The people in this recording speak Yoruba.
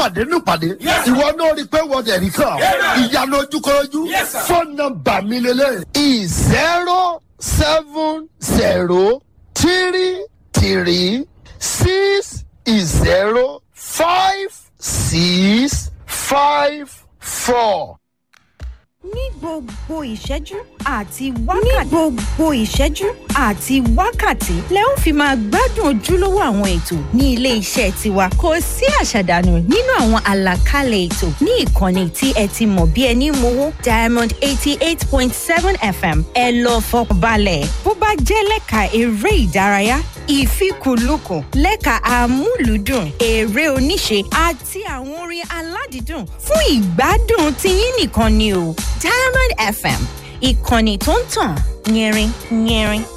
pàdé ní pàdé Yes, sir. ìwọ náà rí i pé wọ́n dẹ̀ rí kàn Amen. ìyanu ojúkọjú Yes, sir. fóònù nọmba mi lélẹ̀ zero seven zero three three six zero five six five four. ní gbogbo ìṣẹ́jú àti wákàtí. ní gbogbo ìṣẹ́jú àti wákàtí lẹ ó fi máa gbádùn ojúlówó àwọn ètò ní ilé iṣẹ́ tiwa kò sí àṣàdànù nínú àwọn àlàkalẹ̀ ètò ní ìkànnì tí ẹ ti mọ̀ bí ẹni mowó diamond eighty eight point seven fm ẹ lọ fọkàn balẹ̀ bó bá jẹ́ lẹ́ka eré ìdárayá ìfikùnlukùn lẹ́ka amúlùúdùn eré oníṣe àti àwọn orin aládìídùn fún ìgbádùn tiyín nìkan ni o diamond fm ìkànnì tó ń tàn yẹrin yẹrin.